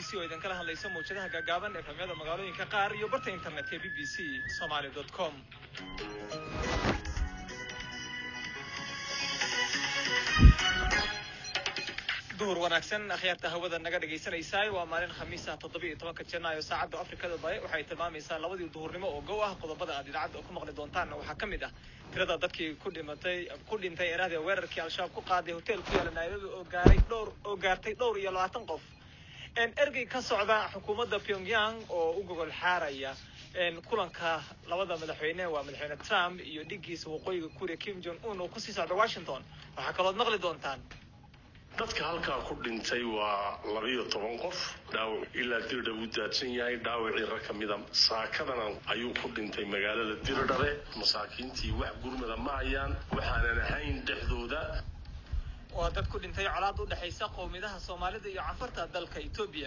c oo idinkala hadlaysa mawjadaha gaagaaban efhamyada magaalooyinka qaar iyo barta internetka b b c somaly dot com duhur wanaagsan akhyaarta hawada naga dhegaysanaysaay waa maalin khamiisa toddoba iyo tobanka janaayo saacadda afrikada bare waxay tilmaamaysaa labadii duhurnimo oo gow ah qodobada aad idaacadda ku maqli doontaanna waxaa ka mid ah tirada dadkii ku dhimatay ku dhintay erahdii weerarkii al-shabaab ku qaaday hotel ku yaala nairobi oo gaaray dhowr oo gaartay dhowr iyo labaatan qof ergey ka socda xukuumadda pyongyang oo u gogol xaaraya kulanka labada madaxweyne waa madaxweyne trump iyo dhigiisa waqooyiga kuuriya kim jong un oo kusii socda washington waxaa kalood maqli doontaan dadka halkaa ku dhintay waa labiyo toban qof dhaawac ilaa dirdha uu daadsan yahay dhaawacii rag ka mida saakadana ayuu ku dhintay magaalada dirdhabe masaakiintii wax gurmada ma hayaan waxaanan ahayn dhexdooda waa dad ku dhintay colaad u dhexaysa qowmiyadaha soomaalida iyo cafarta dalka etoobiya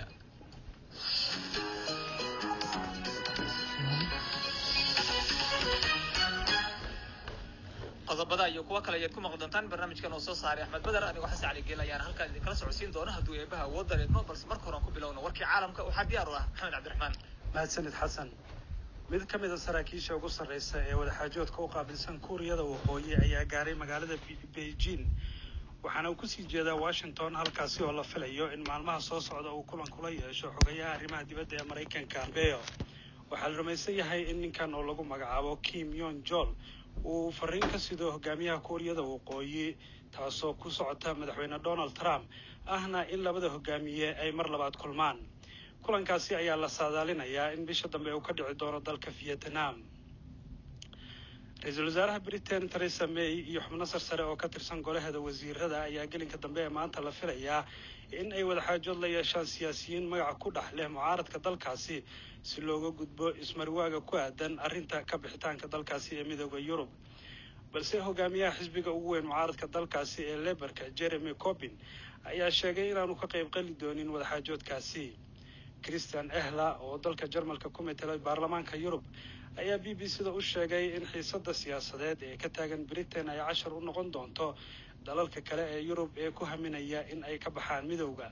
qodobada iyo kuwo kale ayaad ku maqli doontaan barnaamijkan oo soo saaray axmed beder anigoo xasan cali geel ayaan halkaan idinkala socodsiin doona hadduu eebaha awood dareedmo balse marka horean ku bilowna warkii caalamka waxaa diyaar u ah maxamed cabdiraxmaan mahadsanid xasan mid ka mid a saraakiisha ugu sarreysa ee wadaxaajoodka u qaabilsan kuuriyada waqooyi ayaa gaaray magaalada beijing waxaana uu kusii jeedaa washington halkaasi oo la filayo in maalmaha soo socda uu kulan kula yeesho xogayaha arrimaha dibadda ee maraykanka beo waxaa la rumaysan yahay in ninkan oo lagu magacaabo kim yon jol uu fariin ka sido hogaamiyaha kuuriyada waqooyi taasoo ku socota madaxweyne donald trump ahna in labada hogaamiye ay mar labaad kulmaan kulankaasi ayaa la saadaalinayaa in bisha dambe uu ka dhici doono dalka vietnam ra-iisul wasaaraha britain theresa may iyo xubno sarsare oo ka tirsan golaheeda wasiirada ayaa gelinka dambe ee maanta la filayaa in ay wadaxaajood la yeeshaan siyaasiyiin magaca ku dhex leh mucaaradka dalkaasi si looga gudbo ismarwaaga ku aadan arrinta ka bixitaanka dalkaasi ee midooda yurub balse hogaamiyaha xisbiga ugu weyn mucaaradka dalkaasi ee leberka jeremy corbin ayaa sheegay inaanu ka qayb qali doonin wadaxaajoodkaasi christian ehla oo dalka jarmalka ku metelay baarlamaanka yurub ayaa b b c da u sheegay in xiisada siyaasadeed ee ka taagan britain ay cashar u noqon doonto dalalka kale ee yurub ee ku haminaya in ay ka baxaan midowda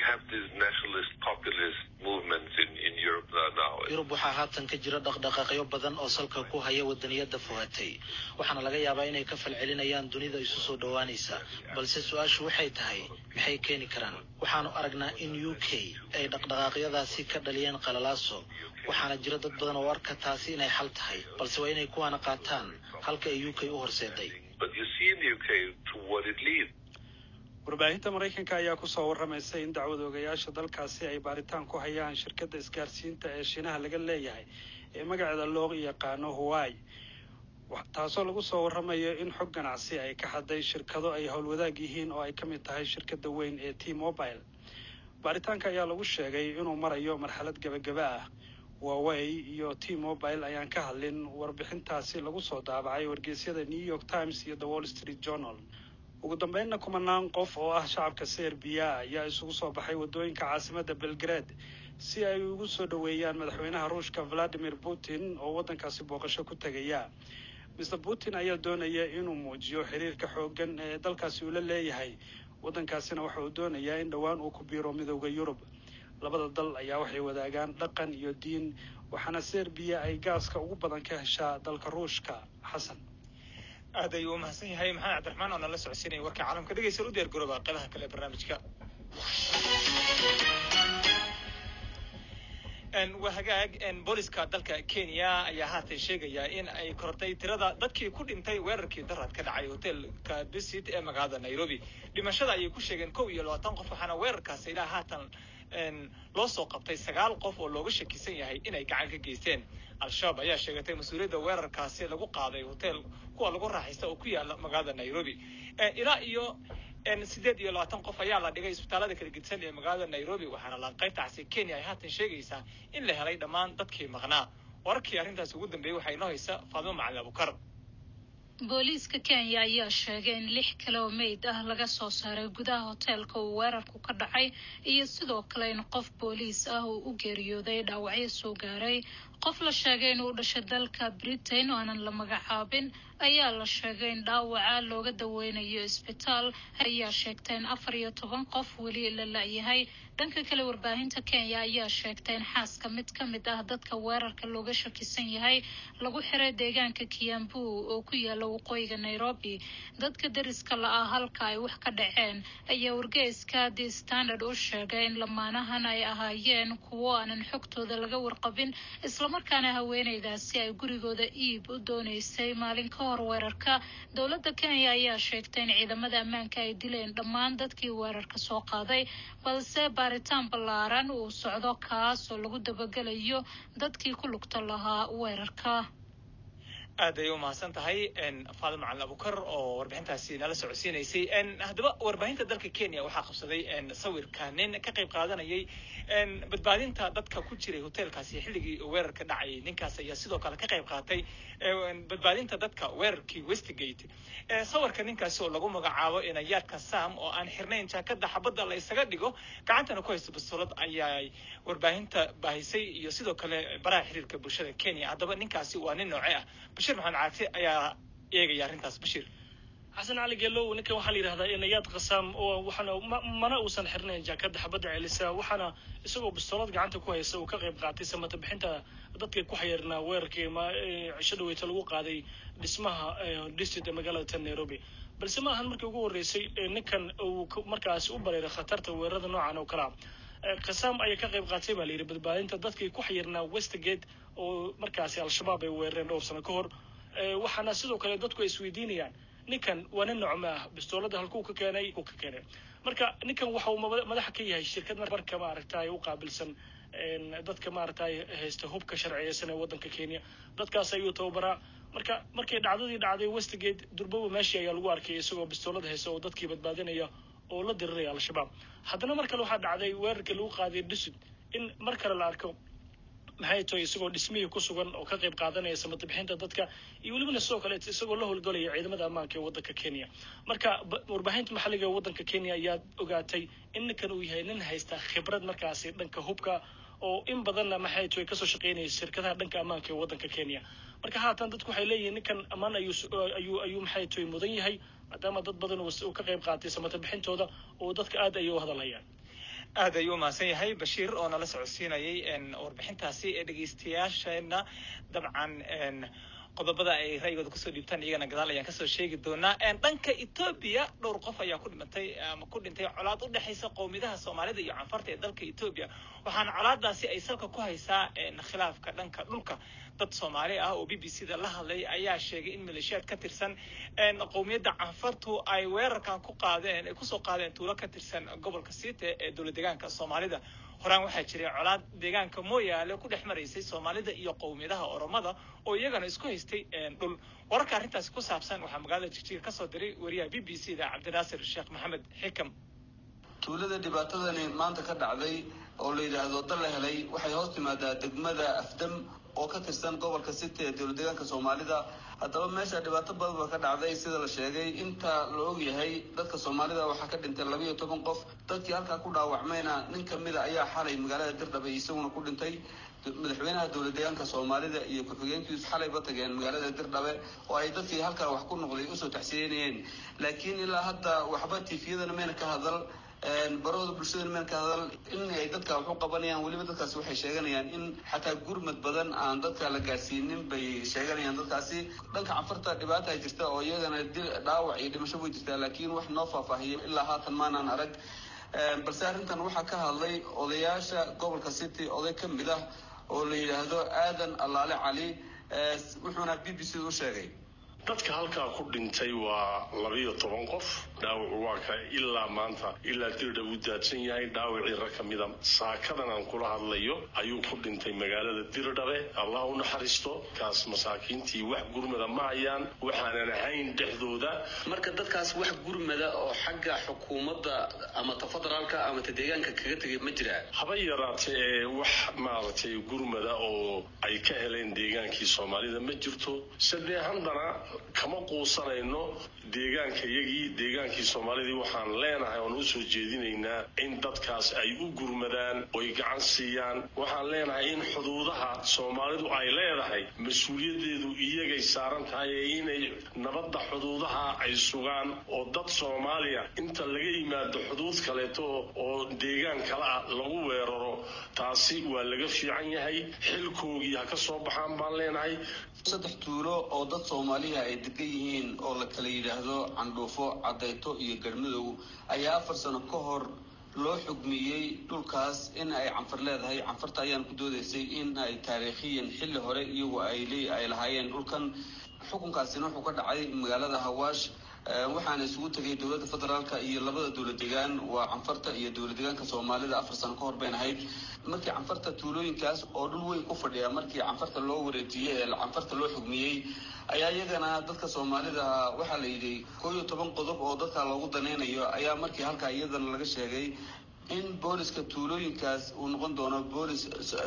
yurub waxaa haatan ka jira dhaqdhaqaaqyo badan oo salka ku haya wadaniyada fuhatay waxaana laga yaabaa inay ka falcelinayaan dunida isu soo dhowaanaysa balse su-aashu waxay tahay maxay keeni karaan waxaanu aragnaa in u k ay dhaqdhaqaaqyadaasi ka dhaliyeen qalalaaso waxaana jira dad badan oo arka taasi inay xal tahay balse waa inay kuwaana qaataan halka ay u k u horseeday warbaahinta maraykanka ayaa kusoo warramaysa in dacwad ogayaasha dalkaasi ay baaritaan ku hayaan shirkadda isgaarsiinta ee shiinaha laga leeyahay ee magaceeda loo yaqaano hawaii taasoo lagu soo warramayo in xog ganacsi ay ka hadday shirkado ay howlwadaag yihiin oo ay ka mid tahay shirkadda weyn ee t mobile baaritaanka ayaa lagu sheegay inuu marayo marxalad gebagaba ah huawey iyo t mobile ayaan ka hadlin warbixintaasi lagu soo daabacay wargeysyada new york times iyo the wall street journal ugu dambeynna kumanaan qof oo ah shacabka serbiya ayaa isugu soo baxay waddooyinka caasimadda belgrade si ay ugu soo dhoweeyaan madaxweynaha ruushka valadimir putin oo waddankaasi booqasho ku tegaya mr putin ayaa doonaya inuu muujiyo xiriirka xooggan ee dalkaasi uu la leeyahay waddankaasina waxa uu doonayaa in dhowaan uu ku biiro midowda yurub labada dal ayaa waxay wadaagaan dhaqan iyo diin waxaana serbiya ay gaaska ugu badan ka heshaa dalka ruushka xasan aad ayuu u mahadsan yahay maxamed cabdiraxmaan oo nala socodsiinaya warka caalamka dhegeysan u diyaar garooba qeybaha kale ee barnaamijka waa hagaag booliska dalka kenya ayaa haatan sheegaya in ay kortay tirada dadkii ku dhintay weerarkii darad ka dhacay hotelka bisit ee magaalada nairobi dhimashada ayay ku sheegeen kow iyo labaatan qof waxaana weerarkaasi ilaa haatan loo soo qabtay sagaal qof oo looga shakisan yahay inay gacan ka geysteen al-shabaab ayaa sheegatay mas-uuliyadda weerarkaasi lagu qaaday hotel kuwa lagu raaxaysta oo ku yaala magaalada nairobi ilaa iyo sideed iyo labaatan qof ayaa la dhigay isbitaalada kala gedisan ee magaalada nairobi waxaana laanqaybtaasi kenya ay haatan sheegaysaa in la helay dhammaan dadkii maqnaa wararkii arrintaasi ugu dambeeyey waxaa inoo haysa faadimo macali abukar booliiska kenya ayaa sheegay in lix kale oo meyd ah laga soo saaray gudaha hoteelka uu weerarku ka dhacay iyo sidoo kale in qof booliis ah uu u geeriyooday dhaawacyo soo gaaray qof la sheegay inuu dhashay dalka britain oo aanan la magacaabin ayaa la sheegay in dhaawaca looga daweynayo isbitaal ayaa sheegtay in afar iyo toban qof weli la la-yahay dhanka kale warbaahinta kenya ayaa sheegtay in xaaska mid ka mid ah dadka weerarka looga shakisan yahay lagu xiray deegaanka kiambu oo ku yaala waqooyiga nairobi dadka deriska la-ah halka ay wax ka dhaceen ayaa wargeyska the standard u sheegay in lamaanahan ay ahaayeen kuwo aanan xogtooda laga warqabin islamarkaana haweeneydaasi ay gurigooda iib u dooneysay maalin ka hor weerarka dowladda kenya ayaa sheegtay in ciidamada ammaanka ay dileen dhammaan dadkii weerarka soo qaaday balse baaritaan ballaaran uu socdo kaas oo lagu dabagelayo dadkii ku lugta lahaa weerarka aad ay u mahadsan tahay faado macalin abukar oo warbixintaasi nala socodsiinaysay haddaba warbaahinta dalka kenya waxaa qabsaday sawirka nin ka qayb qaadanayay badbaadinta dadka ku jiray hoteelkaasi xilligii weerarka dhacayay ninkaas ayaa sidoo kale ka qayb qaatay badbaadinta dadka weerarkii westgate sawirka ninkaasi oo lagu magacaabo inayaadka sam oo aan xirnayn jaakada xabadda la isaga dhigo gacantana ku haysto bastoolad ayaa warbaahinta baahisay iyo sidoo kale baraha xiriirka bulshada kenya haddaba ninkaasi waa nin nooce ah bashir maxamed caagsi ayaa eegaya arrintaas bashir xasan cali geelow ninkan waxaa la yidhahdaa inayaad qasaam oo waxaana mana uusan xirnayn jaakada xabadda celisa waxaana isagoo bistoolad gacanta ku haysa uu ka qayb qaatay samata bixinta dadka ku xayirnaa weerarkii cisho dhaweyta lagu qaaday dhismaha district ee magaalada tan nairobi balse ma ahan markii ugu horreysay ninkan uu markaasi u bareeray khatarta weerarada noocan oo kalea qasaam ayaa ka qayb qaatay baa la yidhi badbaadinta dadkii ku xayirnaa westgate oo markaasi al-shabaab ay weerareen dhowr sano ka hor waxaana sidoo kale dadku ay isweydiinayaan ninkan waa nin nocma ah bistoolada halkuu ka keenay uu ka keenay marka ninkan waxa uu madaxa ka yahay shirkad marka maaragtay u qaabilsan dadka maaragtay haysta hubka sharciyeysan ee waddanka kenya dadkaas ayuu tababaraa marka markay dhacdadii dhacday westgate durboba meeshii ayaa lagu arkay isagoo bistoolada haysta oo dadkii badbaadinaya oo la diriraya al-shabaab haddana mar kale waxaa dhacday weerarkii lagu qaaday dusud in mar kale la arko maxay tahay isagoo dhismihii ku sugan oo ka qayb qaadanaya samata bixinta dadka iyo welibana sidoo kale isagoo la howlgalaya ciidamada ammaanka ee waddanka kenya marka warbaahinta maxalliga ee waddanka kenya ayaa ogaatay in ninkan uu yahay nin haysta khibrad markaasi dhanka hubka oo in badanna maxay tahay kasoo shaqeynaya shirkadaha dhanka ammaanka ee waddanka kenya marka haatan dadku waxay leeyihiin ninkan ammaan ayuu ayuu ayuu maxay tahay mudan yahay maadaama dad badan uu ka qayb qaatay samata bixintooda oo dadka aad ayay u hadalhayaan aad ayuu umahadsan yahay bashiir oo nala socodsiinayay warbixintaasi ee dhegeystayaasheena dabcan qodobada ay ra'yigooda kusoo dhiibtaan iyagana gadaal ayaan kasoo sheegi doonaa dhanka etoobiya dhowr qof ayaa ku dhimatay ama ku dhintay colaad u dhexaysa qowmiyadaha soomaalida iyo canfarta ee dalka etoobiya waxaana colaadaasi ay salka ku haysaa khilaafka dhanka dhulka dad soomaali ah oo b b c da la hadlay ayaa sheegay in maleeshiyaad ka tirsan qowmiyadda canfartu ay weerarkan ku qaadeen ay kusoo qaadeen tuulo ka tirsan gobolka siite ee dowlad deegaanka soomaalida horaan waxaa jiray colaad deegaanka mooyaale ku dhex maraysay soomaalida iyo qowmiyadaha oromada oo iyagana isku haystay dhul wararka arrintaasi ku saabsan waxaa magaalada jigjiga kasoo diray wariyaha b b c da cabdinaasir sheekh maxamed xikam tuulada dhibaatadani maanta ka dhacday oo la yidhaahdo dal la helay waxay hoos timaadaa degmada afdam oo ka tirsan gobolka city ee dowlad deegaanka soomaalida haddaba meesha dhibaato badan ba ka dhacday sida la sheegay inta la ogyahay dadka soomaalida waxaa ka dhintay labayo toban qof dadkii halkaa ku dhaawacmayna nin kamida ayaa xalay magaalada dirdhabe isaguna ku dhintay madaxweynaha dowlad deegaanka soomaalida iyo ku-xigeenkiisu xalayba tageen magaalada dirdhabe oo ay dadkii halkaa wax ku noqday usoo taxsiyeynayeen laakiin ilaa hadda waxba tifiyadana mayna ka hadal barooda bulshada meel ka hadal in ay dadka wax u qabanayaan weliba dadkaasi waxay sheeganayaan in xataa gurmad badan aan dadka la gaarsiinin bay sheeganayaan dadkaasi dhanka canfarta dhibaata ay jirta oo iyagana dhaawac iyo dhimasho way jirtaa laakiin wax noo faahfaahiyay ilaa haatan maanaan arag balse arrintan waxaa ka hadlay odayaasha gobolka city oday ka mid ah oo la yidhaahdo aadan allaale cali wuxuuna b b c u sheegay dadka halkaa ku dhintay waa labiyo toban qof dhaawacu waa ka ilaa maanta ilaa dirdha uu daadsan yahay dhaawacii rag ka mida saakadan aan kula hadlayo ayuu ku dhintay magaalada dirdhabe allah u naxariisto kaas masaakiintii wax gurmada ma hayaan waxaanan ahayn dhexdooda marka dadkaas wax gurmada oo xagga xukuumadda ama ta federaalka ama ta deegaanka kaga tegay ma jiraa haba yaraatee ee wax maaragtay gurmada oo ay ka heleen deegaanka deegaankii soomaalida ma jirto sadee haddana kama quusanayno deegaankayagii deegaankii soomaalidii waxaan leenahay oon usoo jeedinaynaa in dadkaas ay u gurmadaan oy gacan siiyaan waxaan leenahay in xuduudaha soomaalidu ay leedahay mas-uuliyadeedu iyagay saaran tahay ee inay nabadda xuduudaha ay sugaan oo dad soomaaliya inta laga yimaado xuduud kaleeto oo deegaan kale ah lagu weeraro taasi waa laga fiican yahay xilkoogii ha ka soo baxaan baan leenahay saddex tuulo oo dad soomaaliya ay degan yihiin oo la kala yidhaahdo candhuufo cadayto iyo garmadow ayaa afar sano ka hor loo xugmiyey dhulkaas in ay canfar leedahay canfarta ayaan ku doodaysay in ay taariikhiyan xilli hore iyagu ay ay lahaayeen dhulkan xukunkaasina wuxuu ka dhacay magaalada hawaash waxaana isugu tegay dowladda federaalka iyo labada dowlad degaan waa canfarta iyo dowlad deegaanka soomaalida afar sano ka hor bayn ahayd markii canfarta tuulooyinkaas oo dhul weyn ku fadhiya markii canfarta loo wareejiyey ee canfarta loo xugmiyey ayaa iyagana dadka soomaalida waxaa la yidhi koo iyo toban qodob oo dadka loogu danaynayo ayaa markii halkaa iyadana laga sheegay in booliska tuulooyinkaas uu noqon doono boolis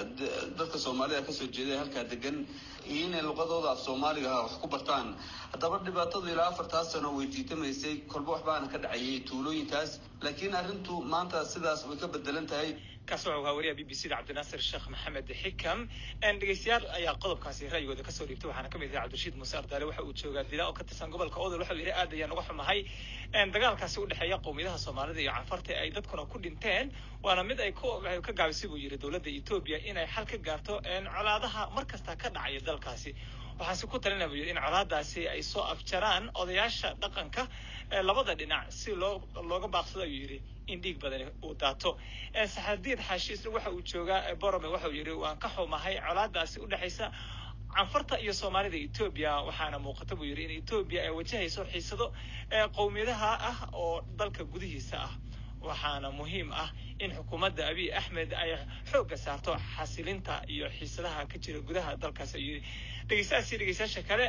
dadka soomaalida kasoo jeeda halkaa degan iyo inay luqadooda af soomaaliga wax ku bartaan haddaba dhibaatadu ilaa afartaas sano way tiitamaysay kolba waxbaana ka dhacayay tuulooyinkaas laakiin arrintu maanta sidaas way ka bedelan tahay kaas wuxuu ahaa wariyaha b b c da cabdinaasir sheekh maxamed xikam dhegeystayaal ayaa qodobkaasi ra'yigooda kasoo dhiibtay waxaana kamid yahay cabdirashiid muuse ardaale waxa uu joogaa dila oo ka tirsan gobolka odol waxa uu yidhi aad ayaan uga xumahay dagaalkaasi udhexeeya qowmiyadaha soomaalida iyo canfarta ay dadkuna ku dhinteen waana mid ay ka gaabisay buu yidhi dowladda etoobiya inay xal ka gaarto colaadaha mar kasta ka dhacaya dalkaasi waxaase ku talinaya buu yidhi in colaadaasi ay soo afjaraan odayaasha dhaqanka labada dhinac si loo looga baaqsado ayuu yidhi in dhiig badani uu daato saxadiid xaashi isna waxa uu joogaa borome waxa uu yidhi waan ka xumahay colaadaasi udhexaysa canfarta iyo soomaalida etoobiya waxaana muuqata buu yidhi in etoobiya ay wajahayso xiisado qowmiyadaha ah oo dalka gudihiisa ah waxaana muhiim ah in xukuumadda abiy axmed ay xoogga saarto xasilinta iyo xiisadaha ka jira gudaha dalkaas ayuu yidhi dhegeystayaasi dhegeystayaasha kale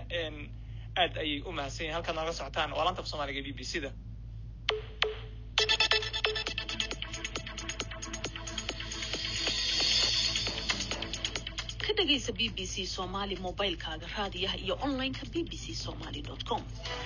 aad ayay u mahadsan yihin halkaad nooga socotaan waa lanta af soomaaliga b b c da ka dhegaysa b b c somaali mobilkaaga raadiyaha iyo online-ka b b c somaly com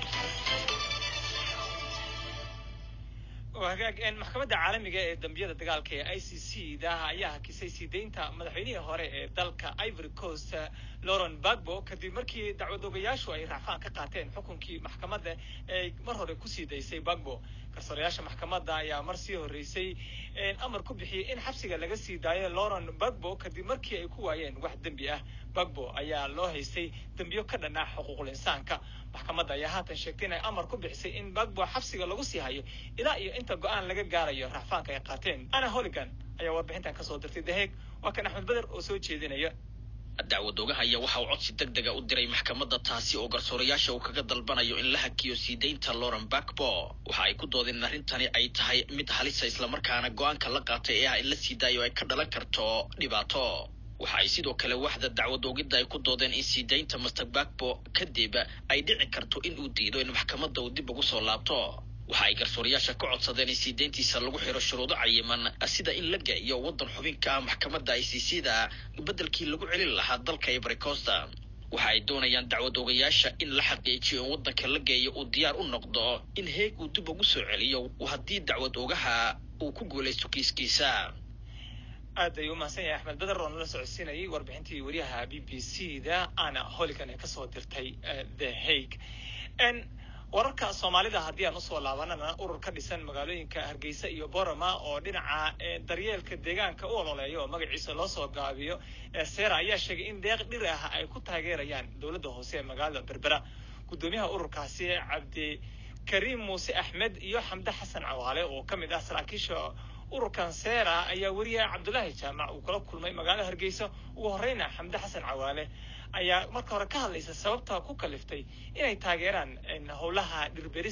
hagaag maxkamadda caalamiga ee dambiyada dagaalka ee i c c da ayaa hakisay sii deynta madaxweynihii hore ee dalka ivory coast lauren bagbo kadib markii dacwadogayaashu ay raacfaan ka qaateen xukunkii maxkamadda ee mar hore kusii daysay bagbo garsoorayaasha maxkamadda ayaa mar sii horreysay amar ku bixiyey in xabsiga laga sii daayo lauren bagbo kadib markii ay ku waayeen wax dembi ah bagbo ayaa loo haystay dembiyo ka dhan ah xuquuqul insaanka maxkamadda ayaa haatan sheegtay inay amar ku bixisay in bagbo xabsiga lagu sii hayo ilaa iyo inta go-aan laga gaarayo racfaanka ay qaateen ana holigan ayaa warbixintan kasoo dirtay daheeg waa kan axmed beder oo soo jeedinaya dacwadoogaha ayaa waxa uu codsi deg dega u diray maxkamadda taasi oo garsoorayaasha uu kaga dalbanayo in la hakiyo sii deynta lauren bakbo waxa ay ku doodeen in arrintani ay tahay mid halisa islamarkaana go-aanka la qaatay ee ah in la sii daayo ay ka dhalan karto dhibaato waxa ay sidoo kale waxda dacwadoogidda ay ku doodeen in sii deynta master bakbo kadib ay dhici karto in uu diido in maxkamadda uu dib ugu soo laabto waxa ay garsoorayaasha ka codsadeen in sii deyntiisa lagu xiro shuruudo cayiman sida in la geeyo waddan xubinka ah maxkamadda i c c da beddelkii lagu celin lahaa dalka ivory costa waxa ay doonayaan dacwad ogayaasha in la xaqiijiyo in waddanka la geeyo uu diyaar u noqdo in heeg uu dib ugu soo celiyo haddii dacwad ogaha uu ku guulaysto kiiskiisa aad ayuu umahadsan yahay axmed beder oo nala socodsiinayay warbixintii wariyaha b b c da ana holigan ee kasoo dirtay the hague wararka soomaalida haddii aan usoo laabanana urur ka dhisan magaalooyinka hargeysa iyo borama oo dhinaca daryeelka deegaanka u ololeeya oo magaciisa loo soo gaabiyo sera ayaa sheegay in deeq dhir ah ay ku taageerayaan dowladda hoose ee magaalada berbera guddoomiyaha ururkaasi cabdi kariim muuse axmed iyo xamde xasan cawaale oo ka mid ah saraakiisha ururkan sera ayaa weriya cabdulaahi jaamac uu kala kulmay magaalada hargeysa ugu horeyna xamde xasan cawaale ayaa marka hore ka hadlaysa sababta ku kaliftay inay taageeraan howlaha dhirberista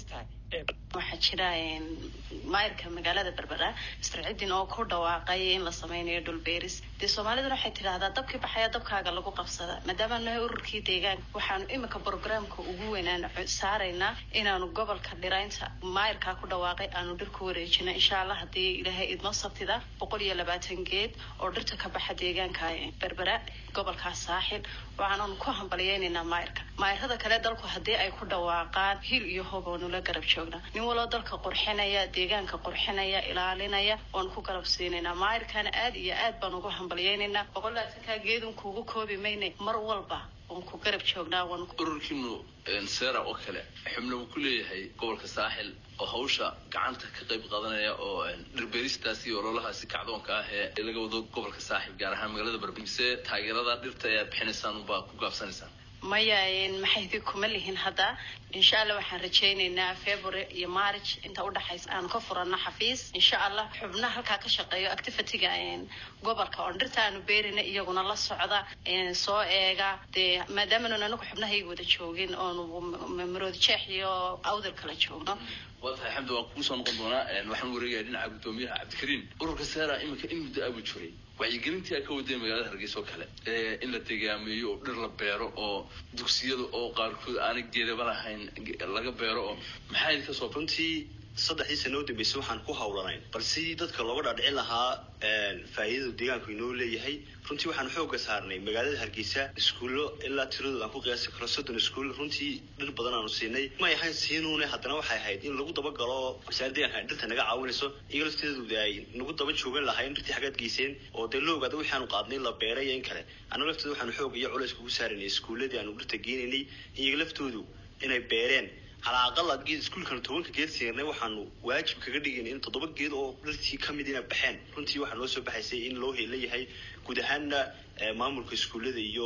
waxaa jira maayirka magaalada berbera mister cidin oo ku dhawaaqay in la sameynayo dhulbeeris dee soomaaliduna waxay tidhaahdaa dabkii baxaya dabkaaga lagu qabsada maadaama nahay ururkii deegaanka waxaanu imika programka ugu weynaan saaraynaa inaanu gobolka dhiraynta maayirkaa ku dhawaaqay aanu dhir ku wareejino insha allah haddii ilaahay idmo sabtida boqol iyo labaatan geed oo dhirta ka baxa deegaanka berbera gobolkaas saaxil waxaananu ku hambalyeynaynaa maayirka maayirada kale dalku haddii ay ku dhawaaqaan hil iyo hob oonu la garab joognaa nin waloo dalka qurxinaya deegaanka qurxinaya ilaalinaya waanu ku garab siinaynaa maayirkana aad iyo aad baan ugu hambalyeynaynaa boqol laatankaa geedun kuugu koobi mayne mar walba waan ku garab joognaa waan ururkiinu seera oo kale xubno uu ku leeyahay gobolka saaxil oo hawsha gacanta ka qayb qaadanaya oo dhirbeeristaasi iyo ololahaasi kacdoonka ah ee laga wado gobolka saaxil gaar ahaan magaalada berbera mise taageerada dhirta ayaad bixinaysaan unbaa ku gaabsanaysaan maya maxaydi kuma lihin hadda insha allah waxaan rajaynaynaa february iyo march inta udhexaysa aanu ka furano xafiis insha allah xubna halkaa ka shaqeeyo activityga gobolka oon dhirta aanu beerina iyaguna la socda soo eega dee maadaamanu anagu xubnahayga wada joogin oonu maroodi jeex iyo awdal kala joogno waa tahay xamdi waan kugu soo noqon doonaa waxaan wareegaya dhinaca guddoomiyaha cabdikariim ururka seera iminka in muddo abu jiray wacyigelintii ay ka wadeen magaalada hargeysa oo kale in la degaameeyo oo dhir la beero oo dugsiyada oo qaarkood aanay geedaba lahayn laga beero oo maxaa idinka soo runtii saddexdii sano u dambeysay waxaan ku hawlanayn bal sidii dadka looga dhaadhicin lahaa faa'iidada deegaanku inoo leeyahay runtii waxaan xooga saarnay magaalada hargeysa iskuullo ilaa tiradooda aan ku qiyaasi karo soddon iskuul runtii dhir badan aanu siinay may ahayn siinuune haddana waxay ahayd in lagu daba galo wasaaradda deegaanka dhirta naga caawinayso iyaga lafteedooda ay nagu daba joogan lahayn dhirtii xaggaad geyseen oo dee la ogaada wixii aanu qaadnay la beeray iyo in kale annaga lafteeda waxaanu xoog iyo culays kugu saaraynay iskuulladii aanu dhirta geenaynay iyaga laftoodu inay beereen calaa aqal aad geed iskuulkan tobanka geed siinay waxaanu waajib kaga dhigayna in toddoba geed oo dhirtii ka mid ina baxeen runtii waxaa noo soo baxaysay in loo leeyahay guud ahaanna maamulka iskuullada iyo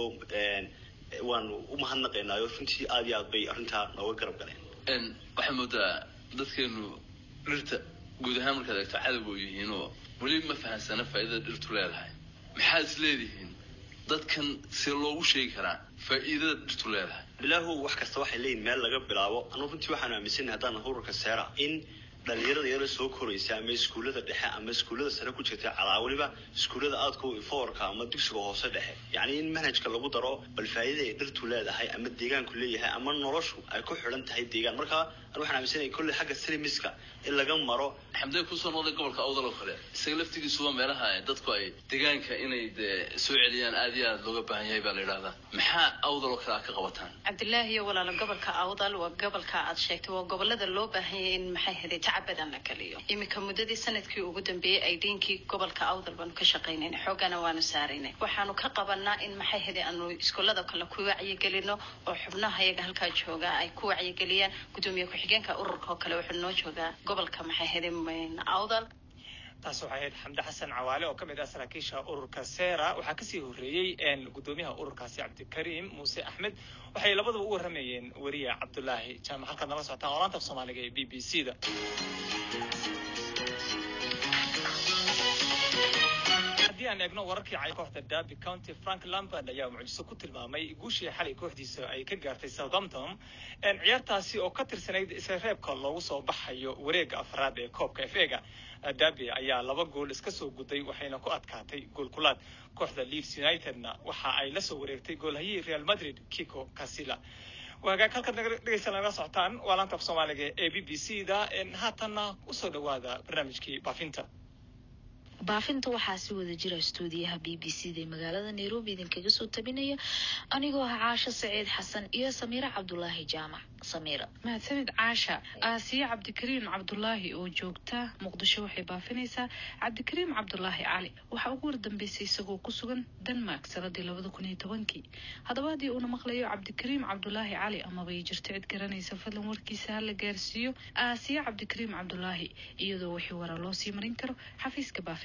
waanu u mahadnaqaynaayo runtii aad iyo aad bay arrintaa nooga garab galeen waxaa moodaa dadkeenu dhirta guud ahaan markaad eegto cadowga oo yihiin oo weli ma fahansana faa'iidada dhirtu leedahay maxaad is leedihiin dadkan see loogu sheegi karaa faa'iidada dhirtu leedahay bilaahu wax kasta waxay leeyihin meel laga bilaabo anugu runtii waxaan aaminsanahay haddaan ururka seera in dhalinyarada yaro soo koraysa ama iskuullada dhexe ama iskuullada sare ku jirta calaa weliba iskuullada aadka foorka ama dugsiga hoose dhexe yacni in manhajka lagu daro bal faa'iida ay dhirtu leedahay ama deegaanku leeyahay ama noloshu ay ku xidhan tahay deegaan marka anu waxaan aaminsanahay kolley xagga silimiska in laga maro xamdee kusoo noqday gobolka awdal oo kale isaga laftigiisuba meelaha dadku ay deegaanka inay dee soo celiyaan aad iyo aad looga baahan yahay baa la yidhahdaa maxaa awdal oo kale aad ka qabataan cabdilaahi iyo walaalo gobolka awdal waa gobolka aad sheegtay waa gobolada loo baahan yahay in maxay haday tacab badan la geliyo iminka muddadii sanadkii ugu dambeeyey ay dhiinkii gobolka awdal baanu ka shaqaynayna xoogana waanu saaraynay waxaanu ka qabanaa in maxay haday aanu iskuullada kale ku wacyigelino oo xubnaha iyaga halkaa jooga ay ku wacyigeliyaan gudoomiye ku-xigeenka ururka oo kale wuxuu noo joogaa gobolka maxay haday awdal taas waxay ahayd xamde xasan cawaale oo ka mid ah saraakiisha ururka sera waxaa kasii horreeyey gudoomiyaha ururkaasi cabdikariim muuse axmed waxay labaduba u warramayeen weriye cabdulaahi jaamac halkaad nala socotaan olaanta af soomaaliga ee b b c da haddii aan eegno wararkii cay kooxda derby county frank lampard ayaa mucjiso ku tilmaamay guushii xalay kooxdiisa ay ka gaartay southampton ciyaartaasi oo ka tirsanayd isla reebka loogu soo baxayo wareegga afraad ee koobka f ega derby ayaa laba gool iska soo guday waxayna ku adkaatay gool kulaad kooxda leeds unitedna waxa ay la soo wareegtay goolhayihii real madrid kiko casilla hagaag halkaad naga dhegeysta nagala socotaan waa laanta af soomaaliga ee b b c da haatanna usoo dhawaada barnaamijkii baafinta baafinta waxaa si wada jira stuudiyaha b b c da ee magaalada nairobi idinkaga soo tabinaya anigoo ah caasho saciid xasan iyo samiire cabdulaahi jaamac samiira mahadsanid caasha aasiya cabdikariim cabdulaahi oo joogta muqdisho waxay baafinaysaa cabdikariim cabdulaahi cali waxaa ugu wardambeysay isagoo ku sugan denmark sanadii labada kun iyo tobankii haddaba haddii uuna maqlayo cabdikariim cabdulaahi cali amaba ay jirto cid garanaysa fadlan warkiisa hala gaarsiiyo aasiya cabdikariim cabdulaahi iyadoo wixii wara loo sii marin karo xafiiska baafinta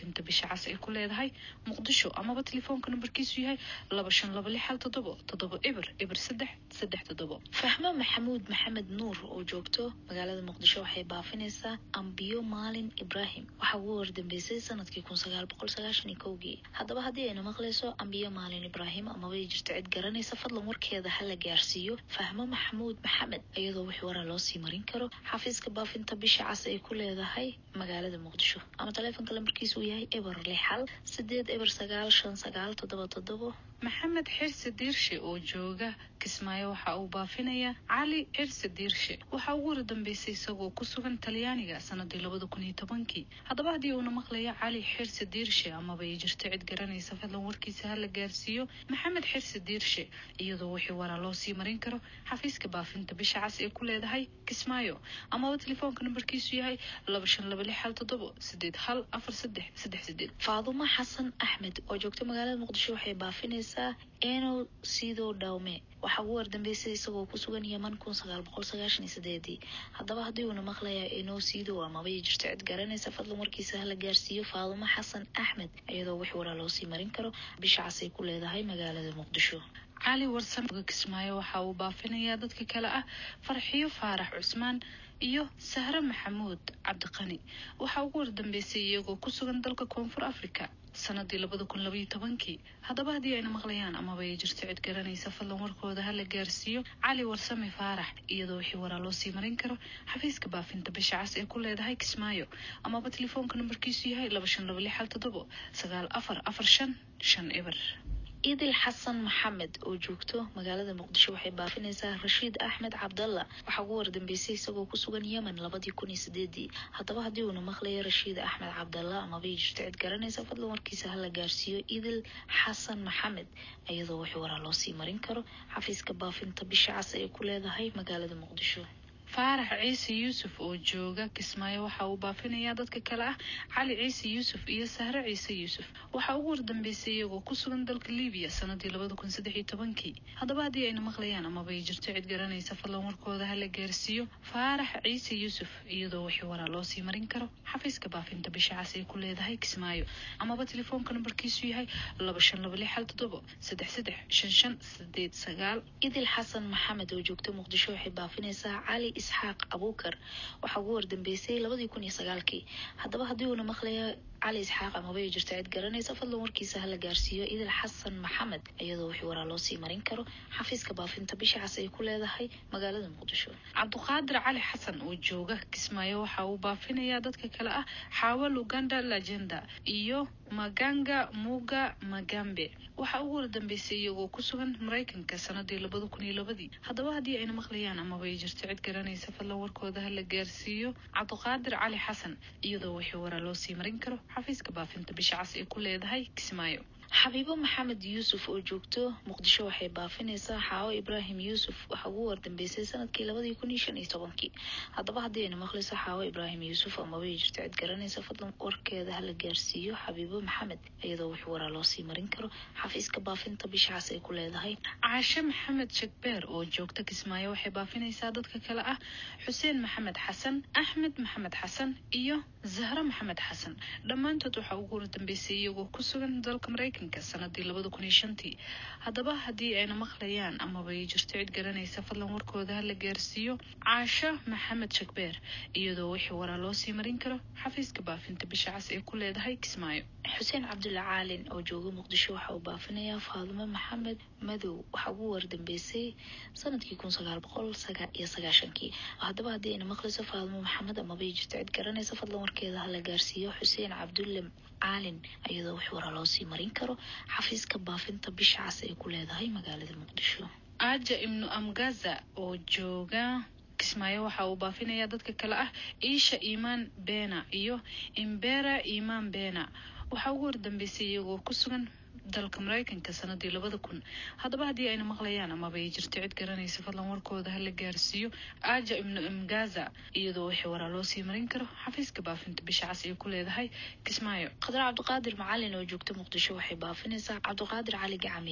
baafinta bisha cas ay ku leedahay muqdisho amaba telefoonka nambarkiisu yahay laba shan laba lix hal toddobo toddobo eber eber saddex saddex toddobo fahmo maxamuud maxamed nuur oo joogto magaalada muqdisho waxay baafinaysaa ambiyo maalin ibraahim waxaa ugu wardambeysay sanadkii kun sagaal boqol sagaashan iyo kowgii haddaba haddii ayna maqlayso ambiyo maalin ibraahim amaba ay jirto cid garanaysa fadlan warkeeda hala gaarsiiyo fahmo maxamuud maxamed iyadoo wix waraa loo sii marin karo xafiiska baafinta bisha cas ay ku leedahay magaalada muqdisho ama taleefonka lambarkiisu uu yahay eber lix hal sideed eber sagaal shan sagaal toddoba toddobo maxamed xirsi diirshe oo jooga kismaayo waxa uu baafinayaa cali xirsi diirshe waxaa ugu wardambeysay isagoo ku sugan talyaaniga sanadii labada kun iyo tobankii haddaba haddii uuna maqlayo cali xirsi diirshe amaba ay jirto cid garanaysa fadlan warkiisa hala gaarsiiyo maxamed xirsi diirshe iyadoo wixii waraa loo sii marin karo xafiiska baafinta bisha cas ee ku leedahay kismaayo amaba telefoonka nambarkiisu yahay laba shan laba lix hal toddobo sideed hal afar saddex saddex sideed faadumo xasan axmed oo joogta magaalada muqdisho waxay baafinaysaa eno sidoo dhawme waxaa ugu wardambeysay isagoo ku sugan yeman kun sagaal boqol sagaashan iyo sideedii haddaba haddii uuna maqlayaa eno sido amaba ay jirto cid garanaysa fadlan warkiisa hala gaarsiiyo faadumo xasan axmed iyadoo wix waraa loo sii marin karo bisha cas ay ku leedahay magaalada muqdisho cali warsame kismaayo waxa uu baafinayaa dadka kale ah farxiyo faarax cusmaan iyo sahre maxamuud cabdiqani waxaa ugu wardambeysay iyagoo ku sugan dalka koonfur africa sanadii labada kun labaiyo tobankii haddaba haddii ayna maqlayaan amaba ay jirto cid garanaysa fadlan warkooda hala gaarsiiyo cali warsame faarax iyadoo wixii waraa loo sii marin karo xafiiska baafinta bisha cas ee ku leedahay kismaayo amaba telefoonka nambarkiisu yahay laba shan laba lix hal toddobo sagaal afar afar shan shan eber idil xasan maxamed oo joogto magaalada muqdisho waxay baafinaysaa rashiid axmed cabdalla waxaa ugu wardambeysay isagoo ku sugan yemen labadii kun iyo sideedii haddaba haddii uuna maqlayo rashiid axmed cabdalla amabay jirto cid garanaysa fadlan warkiisa hala gaarsiiyo idil xasan maxamed iyadoo wix waraa loo sii marin karo xafiiska baafinta bisha cas ay ku leedahay magaalada muqdisho faarax ciise yuusuf oo jooga kismaayo waxa uu baafinayaa dadka kale ah cali ciise yuusuf iyo sahre ciise yuusuf waxaa ugu wardambeysay iyagoo ku sugan dalka libiya sanadii labada kun saddex iyo tobankii haddaba haddii ayna maqlayaan amaba ay jirto cid garanaysa fadlan warkooda hala gaarsiiyo faarax ciise yuusuf iyadoo wixii waraa loo sii marin karo xafiiska baafinta bisha cas ay ku leedahay kismaayo amaba telefoonka nambarkiisu yahay laba shan laba lix hal toddobo saddex saddex shan shan sideed sagaal idil xasan maxamed oo joogta muqdisho waxay baafinaysaa cali isxaaq abuukar waxaa ugu wardambeysay labadii kun iyo sagaalkii haddaba haddii uuna maqlaya cali isxaaq amaba ay jirto cid garanaysa fadlan warkiisa hala gaarsiiyo idil xasan maxamed iyadoo wixii waraa loo sii marin karo xafiiska baafinta bisha cas ay ku leedahay magaalada muqdisho cabduqaadir cali xasan oo jooga kismaayo waxa uu baafinayaa dadka kale ah xaawal uganda legenda iyo maganga muga magambe waxaa ugu wardambeysay iyagoo ku sugan maraykanka sanadii labada kun iyo labadii haddaba haddii ayna maqlayaan amaba ay jirto cid garanaysa fadlan warkooda hala gaarsiiyo cabduqaadir cali xasan iyadoo wixii waraa loo sii marin karo xafiiska baafinta bisha cas ay ku leedahay kismaayo xabiibo maxamed yuusuf oo joogto muqdisho waxay baafinaysaa xaawo ibraahim yuusuf waxaa ugu wardambeysay sanadkii labadii kun iyo shan iyo tobankii haddaba haddii ayna maqlayso xaawo ibraahim yuusuf amaba ay jirto cid garanaysa fadlan warkeeda hala gaarsiiyo xabiibo maxamed iyadoo wix waraa loo sii marin karo xafiiska baafinta bisha cas ay ku leedahay caashe maxamed shagbeer oo joogta kismaayo waxay baafinaysaa dadka kale ah xuseen maxamed xasan axmed maxamed xasan iyo zahro maxamed xasan dhammaantood waxaa ugu wardambeysay iyagoo ku sugan dalka maraykanka sanadii labada kun iyo shantii haddaba haddii ayna maqlayaan amaba ay jirto cid garanaysa fadlan warkooda hala gaarsiiyo caasho maxamed shagbeer iyadoo wixii waraa loo sii marin karo xafiiska baafinta bisha cas ee ku leedahay kismaayo xuseen cabdulla caalin oo jooga muqdisho waxa uu baafinayaa faadumo maxamed madow waxaa ugu wardambeysay sanadkii kun sagaal boqol iyo sagaashankii haddaba haddii ayna maqlayso faadumo maxamed amaba ay jirto cid garanaysa fadlan warkeeda hala gaarsiiyo xuseen cabdulle caalin iyadoo wix waraa loo sii marin karo xafiiska baafinta bisha cas ay ku leedahay magaalada muqdisho aaja ibnu amgaza oo jooga kismaayo waxa uu baafinayaa dadka kale ah iisha iimaan beena iyo imbera iimaan beena waxaa ugu wardambeysay iyagoo ku sugan dalka maraykanka sanadii labada kun haddaba haddii ayna maqlayaan amaba ay jirto cid garanaysa fadlan warkooda hala gaarsiiyo aaja ibnu imgaza iyadoo wixii waraa loo sii marin karo xafiiska baafinta bisha cas ay ku leedahay kismaayo khadar cabdiqaadir macalin oo joogta muqdisho waxay baafinaysaa cabdiqaadir cali gacamey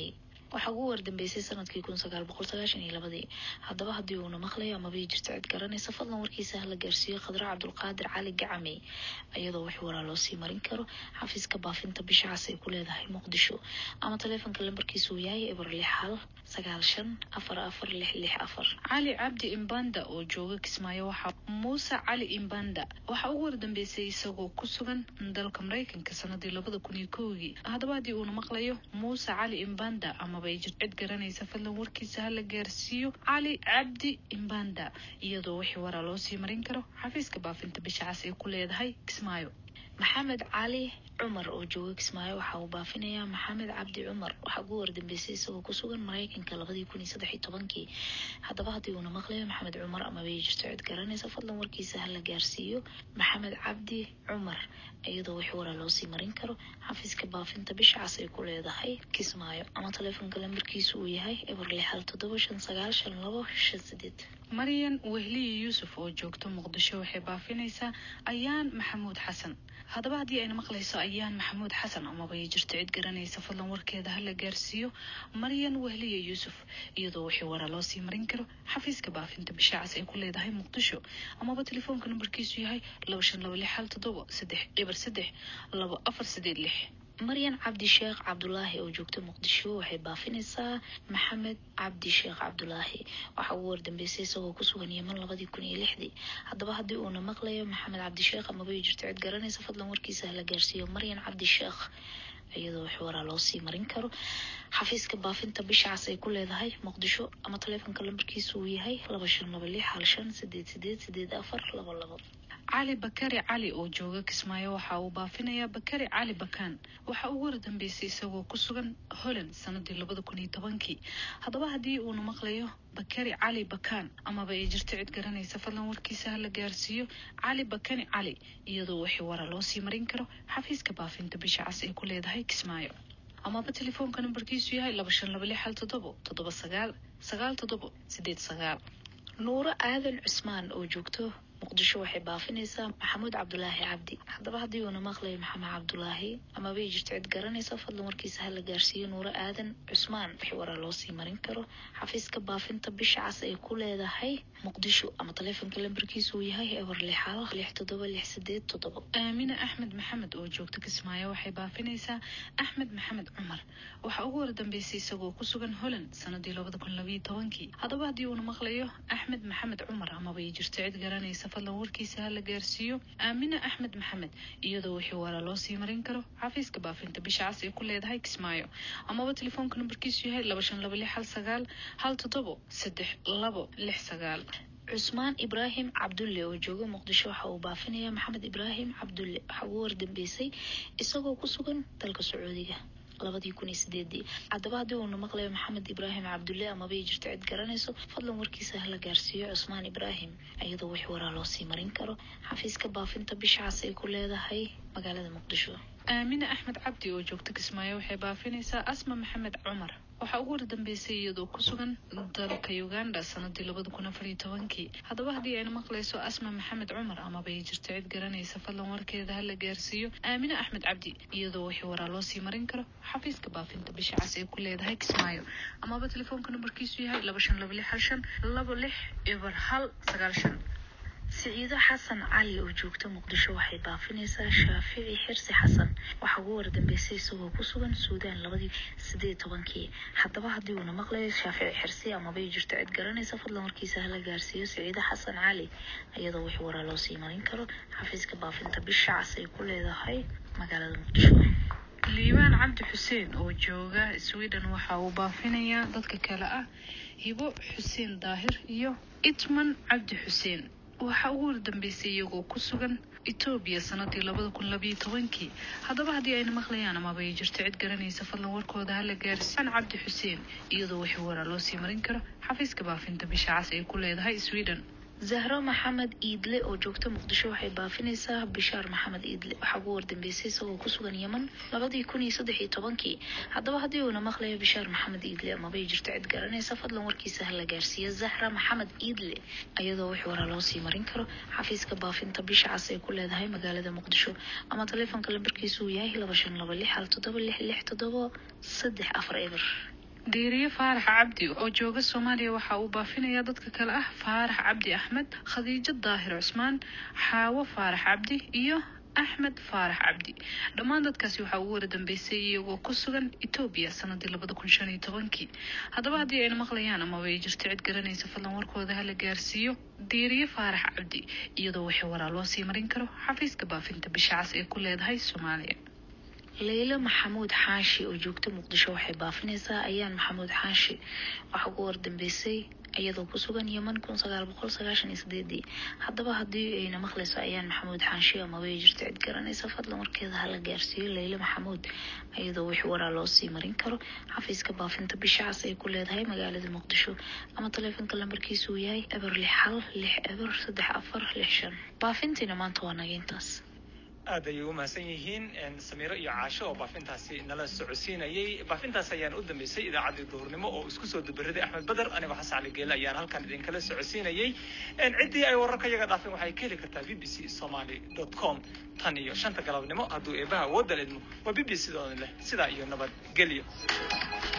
waxaa ugu wardambeysay sanadkii kun sagaal boqol sagaashan iyo labadii haddaba haddii uuna maqlayo amaba jirto cid garanaysa fadlan warkiisa hala gaarsiiyo khadra cabdulqaadir cali gacamey iyadoo wax waraa loo sii marin karo xafiiska baafinta bisha cas ay ku leedahay muqdisho ama taleefonka lambarkiisu uu yahay eber lix hal sagaal shan afar afar lix lix afar cali cabdi imbanda oo jooga kismaayo waxaa muuse cali imbanda waxaa ugu wardambeysay isagoo ku sugan dalka maraykanka sanadii labada kun iyo kowgii haddaba haddii uuna maqlayo muuse cali imbanda amaba ay jirto cid garanaysa fadlan warkiisa hala gaarsiiyo cali cabdi imbanda iyadoo wixii waraa loo sii marin karo xafiiska baafinta bisha cas ay ku leedahay kismaayo maxamed cali cumar oo jooga kismaayo waxa uu baafinayaa maxamed cabdi cumar waxaa ugu wardambeysay isagoo ku sugan maraykanka labadii kun iyo saddex iyo tobankii haddaba haddii uuna maqlayo maxamed cumar amaba ay jirto cid garanaysa fadlan warkiisa hala gaarsiiyo maxamed cabdi cumar iyadoo wix waraa loo sii marin karo xafiiska baafinta bisha cas ay ku leedahay kismaayo ama taleefonka lambarkiisu uu yahay eber lix hal toddoba shan sagaal shan labo shan sideed maryan wehliye yuusuf oo joogto muqdisho waxay baafinaysaa ayaan maxamuud xasan haddaba haddii ayna maqlayso ayaan maxamuud xasan amaba ay jirto cid garanaysa fadlan warkeeda hala gaarsiiyo maryan wehliye yuusuf iyadoo wixii waraa loo sii marin karo xafiiska baafinta bisha cas ay ku leedahay muqdisho amaba telefoonka nambarkiisu yahay laba shan laba lix hal toddoba saddex eber saddex laba afar sideed lix maryan cabdi sheekh cabdulaahi oo joogta muqdisho waxay baafinaysaa maxamed cabdi sheekh cabdulaahi waxaa ugu wardambeysay isagoo ku sugan yeman labadii kun iyo lixdii haddaba haddii uuna maqlayo maxamed cabdi sheekh amaba ay jirto cid garanaysa fadlan warkiisa hala gaarsiiyo maryan cabdi sheekh iyadoo wax waraa loo sii marin karo xafiiska baafinta bisha cas ay ku leedahay muqdisho ama taleefonka lambarkiisu uu yahay laba shan laba lix hal shan sideed sideed sideed afar labo labo cali bakari cali oo jooga kismaayo waxa uu baafinayaa bakari cali bakaan waxa ugu wardambeysay isagoo ku sugan holland sanadii labada kun iyo tobankii haddaba haddii uuna maqlayo bakari cali bakaan amaba ay jirto cid garanaysa fadlan warkiisa hala gaarsiiyo cali bakani cali iyadoo wixii waraa loo sii marin karo xafiiska baafinta bisha cas ay ku leedahay kismaayo amaba telefoonka nambarkiisu yahay laba shan laba lix hal toddobo toddoba sagaal sagaal toddobo sideed sagaal nuuro aadan cusmaan oo joogto muqdisho waxay baafinaysaa maxamuud cabdulaahi cabdi haddaba haddii uuna maqlayo maxamed cabdulaahi amaba ay jirto cid garanaysa fadlan warkiisa hala gaarsiiyo nuuro aadan cusmaan wixii waraa loo sii marin karo xafiiska baafinta bisha cas ay ku leedahay muqdisho ama taleefonka lambarkiisu uu yahay eber lix hal lix toddoba lix sideed toddoba aamine axmed maxamed oo joogta kismaayo waxay baafinaysaa axmed maxamed cumar waxaa ugu wardambeysay isagoo ku sugan holland sanadii labada kun labayo tobankii haddaba haddii uuna maqlayo axmed maxamed cumar amaba ay jirto cid garanaysa fadlan warkiisa hala gaarsiiyo aamine axmed maxamed iyadoo wixii waraa loo sii marin karo xafiiska baafinta bisha cas ay ku leedahay kismaayo amaba telefoonka nambarkiisu yahay laba shan laba lix hal sagaal hal toddobo saddex labo lix sagaal cusmaan ibraahim cabdulle oo jooga muqdisho waxa uu baafinayaa maxamed ibraahim cabdulle waxaa ugu wardambeysay isagoo ku sugan dalka sacuudiga labadii kun iyo sideedii haddaba haddii uuna maqlayo maxamed ibraahim cabdulle amaba ay jirto cid garanayso fadlan warkiisa hala gaarsiiyo cusmaan ibraahim iyadoo wix waraa loo sii marin karo xafiiska baafinta bisha cas ay ku leedahay magaalada muqdisho aamine axmed cabdi oo joogta kismaayo waxay baafinaysaa asma maxamed cumar waxaa ugu wardambeysay iyadoo ku sugan dalka uganda sanadii labada kun afar iyo tobankii haddaba haddii ayna maqlayso asma maxamed cumar amaba ay jirto cid garanaysa fadlan warkeeda hala gaarsiiyo aamine axmed cabdi iyadoo wixii waraa loo sii marin karo xafiiska baafinta bisha cas ay ku leedahay kismaayo amaba telefoonka nambarkiisu yahay laba shan laba lix hal shan labo lix eber hal sagaal shan siciido xasan cali oo joogta muqdisho waxay baafinaysaa shaafici xirsi xasan waxaa ugu wardambeysay isagoo ku sugan suudaan labadii sideed tobankii haddaba haddii uuna maqlayo shaafici xirsi amaba ay jirto cid garanaysa fadlan warkiisa hala gaarsiiyo siciido xasan cali iyadoo wix waraa loo sii marin karo xafiiska baafinta bisha cas ay ku leedahay magaalada muqdisho liibaan cabdi xuseen oo jooga sweden waxa uu baafinayaa dadka kale ah hibo xuseen daahir iyo itman cabdi xuseen waxaa ugu wardambeysay iyagoo ku sugan etoobiya sanadii labada kun labayo tobankii haddaba haddii ayna maqlayaan amaba ay jirto cid garanaysa fadlan warkooda hala gaarsiiyaan cabdi xuseen iyadoo wixii waraa loo sii marin karo xafiiska baafinta bisha cas ay ku leedahay sweden zahro maxamed iidle oo joogta muqdisho waxay baafinaysaa bishaar maxamed iidle waxaa ugu wardambeysay isagoo ku sugan yeman labadii kun iyo saddex iyo tobankii haddaba haddii uuna maqlayo bishaar maxamed iidle amaba ay jirto cid garanaysa fadlan warkiisa hala gaarsiiyo zahra maxamed iidle iyadoo wix waraa loo sii marin karo xafiiska baafinta bisha cas ay ku leedahay magaalada muqdisho ama taleefonka lambarkiisu uu yahay laba shan laba lix hal toddoba lix lix toddoba saddex afar eber diiriye faarax cabdi oo jooga soomaaliya waxa uu baafinayaa dadka kale ah faarax cabdi axmed khadiijo daahir cusmaan xaawo faarax cabdi iyo axmed faarax cabdi dhammaan dadkaasi waxaa ugu wara dambeysay iyagoo ku sugan etoobiya sanadii labada kun shan iyo tobankii haddaba haddii ayna maqlayaan amaba ay jirto cid garanaysa fadlan warkooda hala gaarsiiyo diiriye faarax cabdi iyadoo wixii waraa loo sii marin karo xafiiska baafinta bisha cas ee ku leedahay soomaaliya leylo maxamuud xaashi oo joogta muqdisho waxay baafinaysaa ayaan maxamuud xaashi waxaa ugu wardambeysay iyadoo ku sugan yeman kun sagaal boqol sagaashan iyo sideedii haddaba haddii ayna maqlayso ayaan maxamuud xaashi amaba ay jirto cid garanaysa fadlan warkeeda hala gaarsiiyo leylo maxamuud iyadoo wixii waraa loo sii marin karo xafiiska baafinta bisha cas ay ku leedahay magaalada muqdisho ama taleefonka lambarkiisu uu yahay eber lix hal lix eber saddex afar lix shan baafintiina maanta waa naga intaas aad ayay u mahadsan yihiin samiiro iyo caasho oo baafintaasi nala socodsiinayay baafintaas ayaan u dambeysay idaacaddii duhurnimo oo isku soo dabaraday axmed beder anigoo xasan cali geele ayaan halkan idinkala socodsiinayay ciddii ay wararka iyaga dhaafeen waxay ka heli kartaa b b c somaly dot com tan iyo shanta galabnimo hadduu eebaha awoodda leedmo waa b b c doodan leh sidaa iyo nabadgelyo